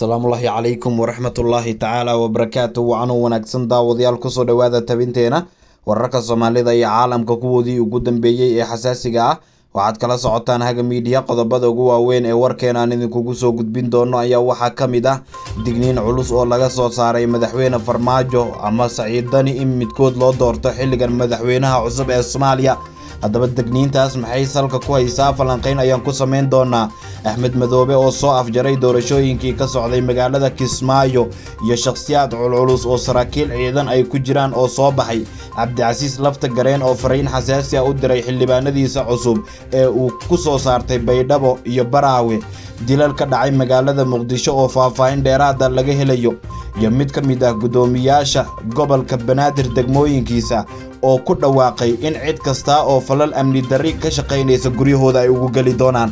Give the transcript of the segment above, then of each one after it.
asalaamullaahi calaykum waraxmatullaahi tacaala wabarakaatu wacanuu wanaagsan daawadayaal kusoo dhowaada tabinteena wararka soomaalida iyo caalamka kuwoodii ugu dambeeyey ee xasaasiga ah waxaad kala socotaan haga miidiya qodobada ugu waaweyn ee warkeena aan idinkugu soo gudbin doono ayaa waxaa ka mid ah digniin culus oo laga soo saaray madaxweyne farmaajo ama saciidani in midkood loo doorto xilligan madaxweynaha cusub ee soomaaliya haddaba degniintaas maxay salka ku haysaa falanqayn ayaan ku samayn doonaa axmed madoobe oo soo afjaray doorashooyinkii ka socday magaalada kismaayo iyo shakhsiyaad culculus oo saraakiil ciidan ay ku jiraan oo soo baxay cabdicasiis lafta gareen oo fariin xasaasi ah u diray xildhibaanadiisa cusub ee uu ku soo saartay baydhabo iyo baraawe dilal ka dhacay magaalada muqdisho oo faahfaahin dheeraada laga helayo iyo mid ka mid ah guddoomiyaasha gobolka banaadir degmooyinkiisa oo ku dhawaaqay in cid kasta oo falal amni darri ka shaqaynaysa guryahooda ay ugu geli doonaan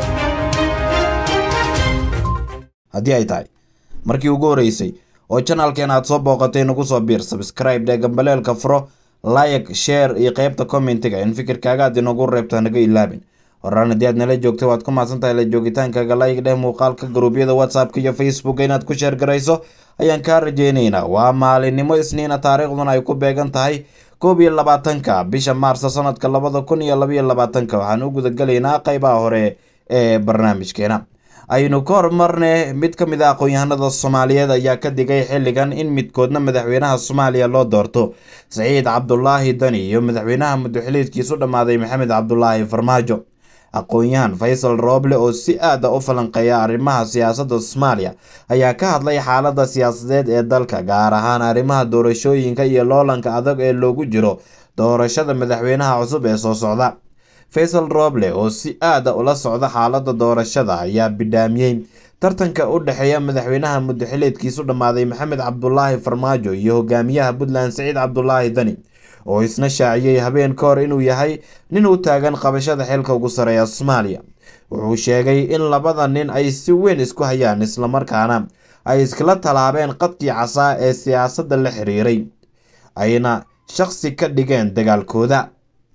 haddii ay tahay markii ugu horreysay oo janalkeen aad soo booqatay nagu soo biir sabscribe dhee gambaleelka furo like share iyo qaybta commentiga in fikirkaaga aad inagu reebto naga ilaabin horaan haddii aad nala joogtay waad ku mahadsan tahay la joogitaankaaga like dheh muuqaalka garuubyada whatsappka iyo facebooka inaad ku sheer garayso ayaan kaa rajeynaynaa waa maalinimo isniina taariikhduna ay ku beegan tahay koob iyo labaatanka bisha maarso sanadka labada kun iyo labaiyo labaatanka waxaan u gudagelaynaa qeybaha hore ee barnaamijkeena aynu ka hormarne mid ka mid a aqoon-yahanada soomaaliyeed ayaa ka digay xilligan in midkoodna madaxweynaha soomaaliya loo doorto saciid cabdulaahi dani iyo madaxweynaha muddoxiliidkiisu dhammaaday maxamed cabdulaahi farmaajo aqoon-yahan faysal rooble oo si aada u falanqeeya arrimaha siyaasadda soomaaliya ayaa ka hadlay xaaladda siyaasadeed ee dalka gaar ahaan arrimaha doorashooyinka iyo loolanka adag ee loogu jiro doorashada madaxweynaha cusub ee soo socda faysal rooble oo si aada ula socda xaaladda doorashada ayaa bidhaamiyey tartanka u dhexeeya madaxweynaha muddoxileedkiisu dhammaaday maxamed cabdulaahi farmaajo iyo hogaamiyaha puntland saciid cabdulaahi dani oo isna shaaciyey habeen ka hor inuu yahay nin u taagan qabashada xilka ugu sareeya soomaaliya wuxuu sheegay in labada nin ay si weyn isku hayaan islamarkaana ay iskala tallaabeen qadkii casaa ee siyaasadda la xiriiray ayna shaqsi ka dhigeen dagaalkooda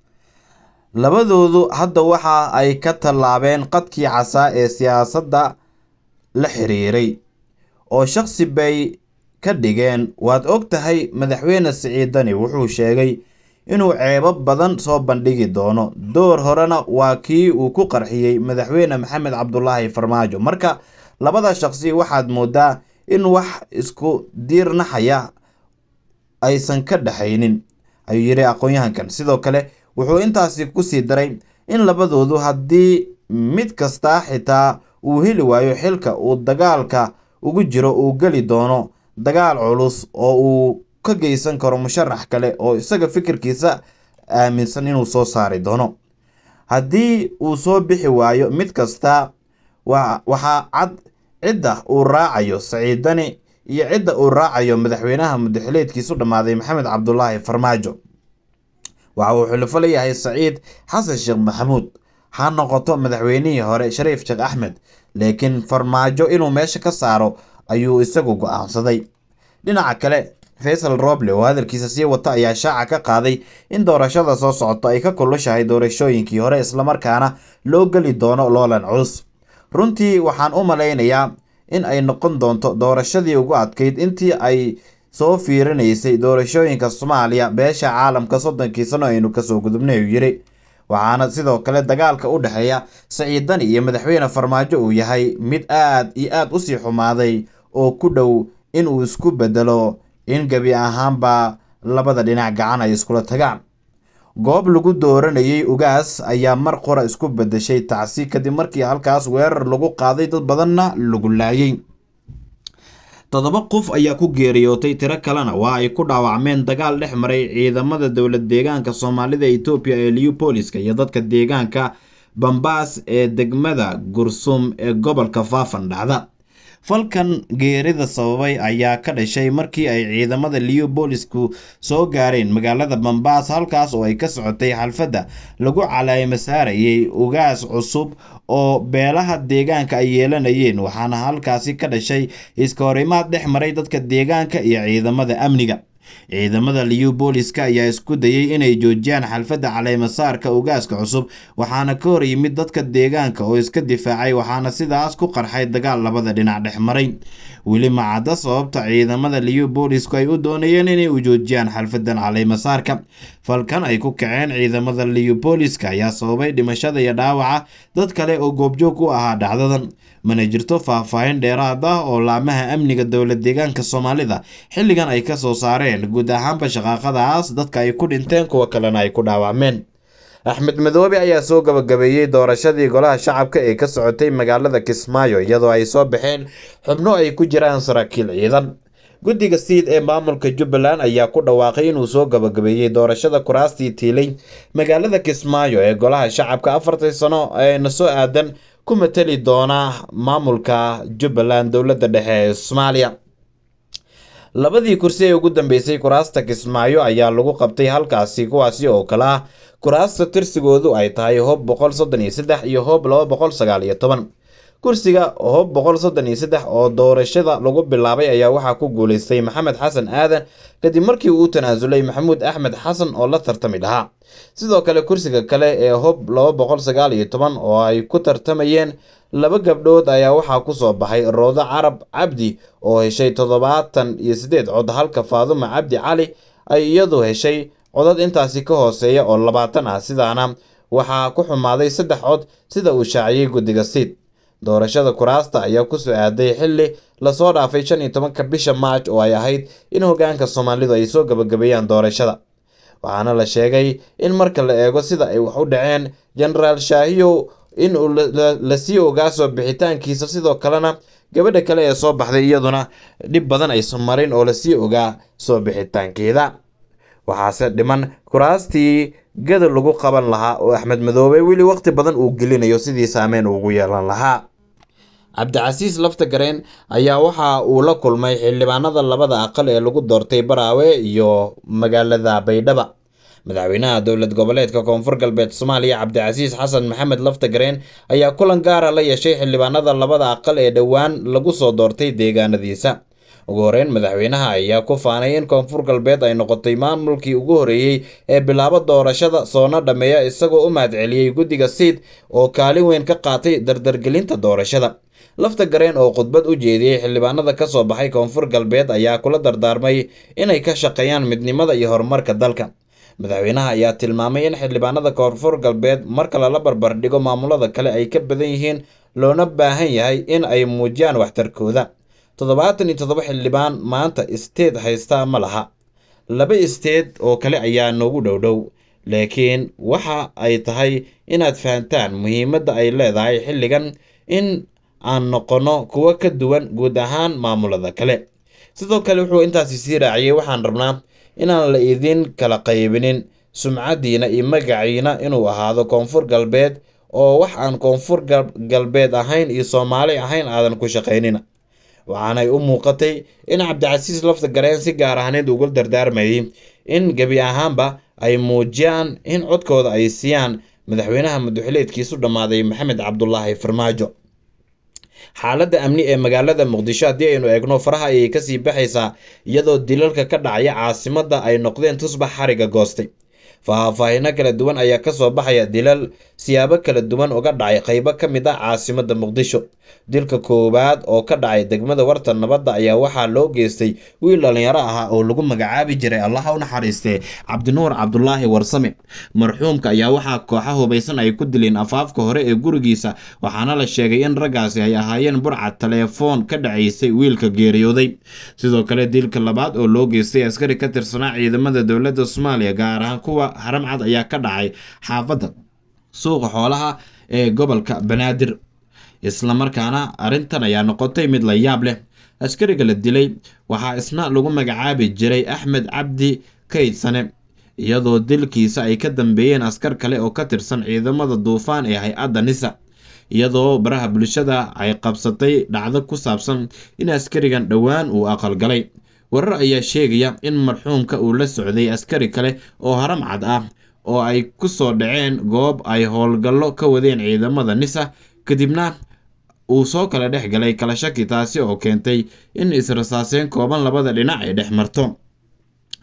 labadoodu hadda waxa ay ka tallaabeen qadkii casaa ee siyaasadda la xiriiray oo shaqsi bay ka dhigeen waad og tahay madaxweyne siciidani wuxuu sheegay inuu ceebo badan soo bandhigi doono door horena waa kii uu ku qarxiyey madaxweyne maxamed cabdulaahi farmaajo marka labada shaqsi waxaad moodaa in wax isku diirnaxaya aysan ka dhexaynin ayuu yidhi aqoon-yahankan sidoo kale wuxuu intaasi kusii daray in labadoodu haddii mid kastaa xitaa uu heli waayo xilka uu dagaalka ugu jiro uu geli doono dagaal culus oo uu ka geysan karo musharax kale oo isaga fikirkiisa aaminsan inuu soo saari doono haddii uu soo bixi waayo mid kasta waxaa cad cidda uu raacayo saciidani iyo cidda uu raacayo madaxweynaha muddaxileedkiisu dhammaaday maxamed cabdulaahi farmaajo waxa uu xulifo leeyahay saciid xasan sheekh maxamuud ha noqoto madaxweynihii hore shariif sheekh axmed laakiin farmaajo inuu meesha ka saaro ayuu isagu go-aansaday dhinaca kale faysal roble oo hadalkiisa sii wata ayaa shaaca ka qaaday in doorashada soo socoto ay ka kulushahay doorashooyinkii hore islamarkaana loo geli doono loolan culus runtii waxaan u malaynayaa in ay noqon doonto doorashadii ugu adkayd intii ay soo fiirinaysay doorashooyinka soomaaliya beesha caalamka soddonkii sano aynu kasoo gudubnay uu yidhi waxaana sidoo kale dagaalka u dhexeeya saciidani iyo madaxweyne farmaajo uu yahay mid aad iyo aad usii xumaaday oo ku dhow inuu isku bedelo in gebi ahaanba labada dhinac gacan ay iskula tagaan goob lagu dooranayay ugaas ayaa mar qora isku bedeshay tacsi kadib markii halkaas weerar lagu qaaday dad badanna lagu laayay toddoba qof ayaa ku geeriyootay tiro kalena waa ay ku dhaawacmeen dagaal dhex maray ciidamada dowlad deegaanka soomaalida etoobiya ee liupoliska iyo dadka deegaanka bambaas ee degmada gursum ee gobolka faafan dhacda falkan geerida sababay ayaa ka dhashay markii ay ciidamada liubolisku soo gaareen magaalada bambaas halkaas oo ay ka socotay xalfadda lagu calaamo saarayay ugaas cusub oo beelaha deegaanka ay yeelanayeen waxaana halkaasi ka dhashay iska horimaad dhex maray dadka deegaanka iyo ciidamada amniga ciidamada liyu booliska ayaa isku dayay inay joojiyaan xalfadda caleemasaarka ugaaska cusub waxaana ka hor yimid dadka deegaanka oo iska difaacay waxaana sidaas ku qarxay dagaal labada dhinac dhex maray weli macadda sababta ciidamada liyu boolisku ay u doonayeen inay u joojiyaan xalfadan caleemasaarka falkan ay ku kaceen ciidamada liyu booliska ayaa sababay dhimashada iyo dhaawaca dad kale oo goobjoog u ahaa dhacdadan mana jirto faahfaahin dheeraad ah oo laamaha amniga dowlad deegaanka soomaalida xilligan ay ka soo saareen guud ahaanba shaqaaqadaas dadka ay ku dhinteen kuwa kalena ay ku dhaawacmeen axmed madoobe ayaa soo gabagabeeyey doorashadii golaha shacabka ee ka socotay magaalada kismaayo iyadoo ay soo baxeen xubno ay ku jiraan saraakiil ciidan guddiga siid ee maamulka jubbaland ayaa ku dhawaaqay inuu soo gabagabeeyey doorashada kuraastii tiilay magaalada kismaayo ee golaha shacabka afartii sano eena soo aadan ku matali doona maamulka jubbaland dowladda dhexe ee soomaaliya labadii kursi ee ugu dambeysay kuraasta kismaayo ayaa lagu qabtay halkaasi kuwaasi oo kale ah kuraasta tirsigoodu ay tahay hoob boqol soddon iyo saddex iyo hoob laba boqol sagaal iyo toban kursiga hoob boqol soddon iyo saddex oo doorashada lagu bilaabay ayaa waxaa ku guuleystay maxamed xasan aadan kadib markii uu tanaasulay maxamuud axmed xasan oo la tartami lahaa sidoo kale kursiga kale ee hoob laba boqol sagaal iyo toban oo ay ku tartamayeen laba gabdhood ayaa waxaa kusoo baxay roodo carab cabdi oo heshay toddobaatan iyo siddeed cod halka faaduma cabdi cali ay iyadu heshay codad intaasi ka hooseeya oo labaatan ah sidaana waxaa ku xumaaday saddex cod sida uu shaaciyey guddiga siid doorashada kuraasta ayaa kusoo aaday xilli lasoo dhaafay shan iyo tobanka bisha maaj oo ay ahayd in hogaanka soomaalidu ay soo gabagabeeyaan doorashada waxaana la sheegay in marka la eego sida ay wax u dhaceen jenaraal shaahiyow in uu lasii ogaa soo bixitaankiisa sidoo kalena gabadha kale ee soo baxday iyaduna dhib badan aysan marin oo lasii ogaa soo bixitaankeeda waxaase dhiman kuraastii gada lagu qaban lahaa oo axmed madoobe weli waqti badan uu gelinayo sidii saameyn ugu yeelan lahaa cabdicasiis lafta gareen ayaa waxa uu la kulmay xildhibaanada labada aqal ee lagu doortay baraawe iyo magaalada baydhaba madaxweynaha dowlad goboleedka koonfur galbeed soomaaliya cabdicasiis xasan maxamed lafta gareen ayaa kulan gaara la yeeshay xildhibaanada labada aqal ee dhowaan lagu soo doortay deegaanadiisa ugu horeyn madaxweynaha ayaa ku faanay in koonfur galbeed ay noqotay maamulkii ugu horeeyey ee bilaabo doorashada soona dhammeeya isagoo u mahadceliyey guddiga siid oo kaalin weyn ka qaatay dardargelinta doorashada lafta gareen oo khudbad u jeediyey xildhibaanada ka soo baxay koonfur galbeed ayaa kula dardaarmay inay ka shaqeeyaan midnimada iyo horumarka dalka madaxweynaha ayaa tilmaamay in xildhibaanada koonfur galbeed marka lala barbar dhigo maamulada kale ay ka badan yihiin loona baahan yahay in ay muujiyaan waxtarkooda toddobaatan iyo toddoba xildhibaan maanta isteed haystaa ma laha laba isteed oo kale ayaa noogu dhowdhow laakiin waxa ay tahay inaad fahantaan muhiimadda ay leedahay xilligan in aan noqonno kuwo ka duwan guud ahaan maamulada kale sidoo kale wuxuu intaasi sii raaciyey waxaan rabnaa inaan la idin kala qaybinin sumcaddiina iyo magaciina inuu ahaado koonfur galbeed oo wax aan koonfur galbeed ahayn iyo soomaali ahayn aadan ku shaqaynina waxaanay u muuqatay in cabdicasiis lafta gareen si gaar ahneed ugu dardaarmayay in gebi ahaanba ay muujiyaan in codkooda ay siiyaan madaxweynaha madaxileedkiisu dhammaaday maxamed cabdulaahi farmaajo xaaladda amni ee magaalada muqdisho haddii aynu eegno faraha ayay kasii baxaysaa iyadoo dilalka ka dhacaya caasimadda ay noqdeen tusbax xariga goostay faahfaahino kala duwan ayaa kasoo baxaya dilal siyaabo kala duwan uga dhacay qeybo ka mid ah caasimadda muqdisho dilka koowaad oo ka dhacay degmada warta nabadda ayaa waxaa loo geystay wiil dhallinyaro ahaa oo lagu magacaabi jiray allaha u naxariistee cabdinuur cabdulaahi warsame marxuumka ayaa waxaa kooxa hubaysan ay ku dileen afaafka hore ee gurigiisa waxaana la sheegay in raggaasi ay ahaayeen burcad teleefoon ka dhacaysay wiilka geeriyooday sidoo kale dilka labaad oo loo geystay askari ka tirsanaa ciidamada dowladda soomaaliya gaar ahaan kuwa haramcad ayaa ka dhacay xaafadda suuqa xoolaha ee gobolka banaadir islamarkaana arrintan ayaa noqotay mid la yaab leh askariga la dilay waxaa isna lagu magacaabi jiray axmed cabdi kaydsane iyadoo dilkiisa ay ka dambeeyeen askar kale oo ka tirsan ciidamada duufaan ee hay-adda nisa iyadoo baraha bulshada ay qabsatay dhacdo ku saabsan in askarigan dhowaan uu aqalgalay warar ayaa sheegaya in marxuumka uu la socday askari kale oo haram cad ah oo ay ku soo dhaceen goob ay howlgallo ka wadeen ciidamada nisa kadibna uu soo kala dhex galay kala shaki taasi oo keentay in israsaaseen kooban labada dhinac ay dhex marto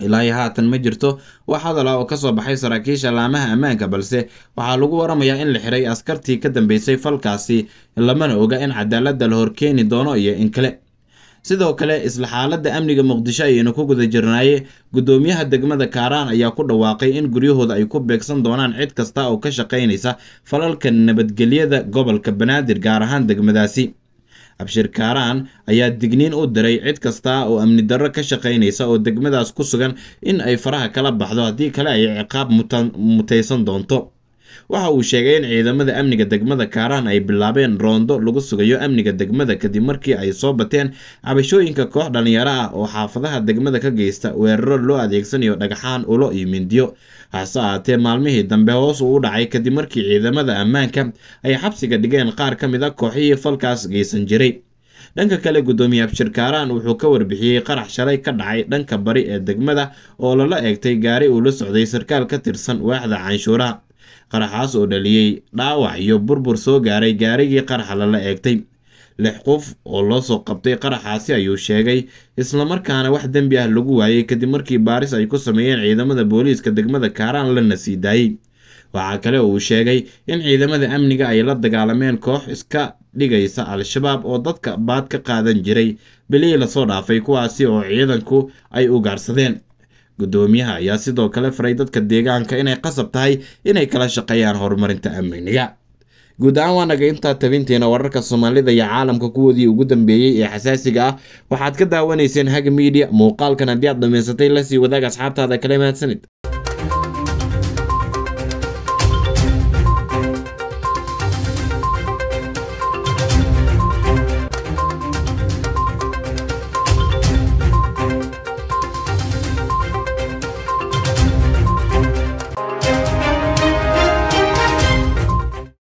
ilaa iyo haatan ma jirto wax hadal ah oo kasoo baxay saraakiisha laamaha ammaanka balse waxaa lagu waramayaa in la xiray askartii ka dambeysay falkaasi lamana oga in cadaaladda la horkeeni doono iyo in kale sidoo kale isla xaaladda amniga muqdisho ayaynu ku guda jirnaaye guddoomiyaha degmada kaaraan ayaa ku dhawaaqay in guryahooda ay ku beegsan doonaan cid kasta oo ka shaqaynaysa falalka nabadgelyada gobolka banaadir gaar ahaan degmadaasi abshir kaaraan ayaa digniin u diray cid kasta oo amni darro ka shaqaynaysa oo degmadaas ku sugan in ay faraha kala baxdo haddii kale ay ciqaab mutaysan doonto waxa uu sheegay in ciidamada amniga degmada kaaraan ay bilaabeen roondo lagu sugayo amniga degmada kadib markii ay soo bateen cabashooyinka koox dhalinyaro ah oo xaafadaha degmada ka geysta weeraro loo adeegsanayo dhagxaan ulo iyo mindiyo hase ahaatee maalmihii dambe hoos uu u dhacay kadib markii ciidamada ammaanka ay xabsiga dhigeen qaar ka mid a kooxihii falkaas geysan jiray dhanka kale guddoomiye abshir kaaraan wuxuu ka warbixiyey qarax shalay ka dhacay dhanka bari ee degmada oo lala eegtay gaari uu la socday sarkaal ka tirsan waaxda canshuuraha qaraxaas oo dhaliyey dhaawac iyo burbur soo gaaray gaarigii qaraxa lala eegtay lix qof oo loo soo qabtay qaraxaasi ayuu sheegay islamarkaana wax dembi ah lagu waayey kadib markii baaris ay ku sameeyeen ciidamada booliiska degmada kaaraan lana sii daayey waxaa kale oo uu sheegay in ciidamada amniga ay la dagaalameen koox iska dhigaysa al-shabaab oo dadka baad ka qaadan jiray bilihii lasoo dhaafay kuwaasi oo ciidanku ay ugaarsadeen guddoomiyaha ayaa sidoo kale faray dadka deegaanka inay qasab tahay inay kala shaqeeyaan horumarinta amniga guud ahaan waa naga intaa tabinteena wararka soomaalida iyo caalamka kuwoodii ugu dambeeyey ee xasaasiga ah waxaad ka daawanayseen haga miidiya muuqaalkan haddii aad dhamaysatay lasii wadaag asxaabtaada kale mahadsanid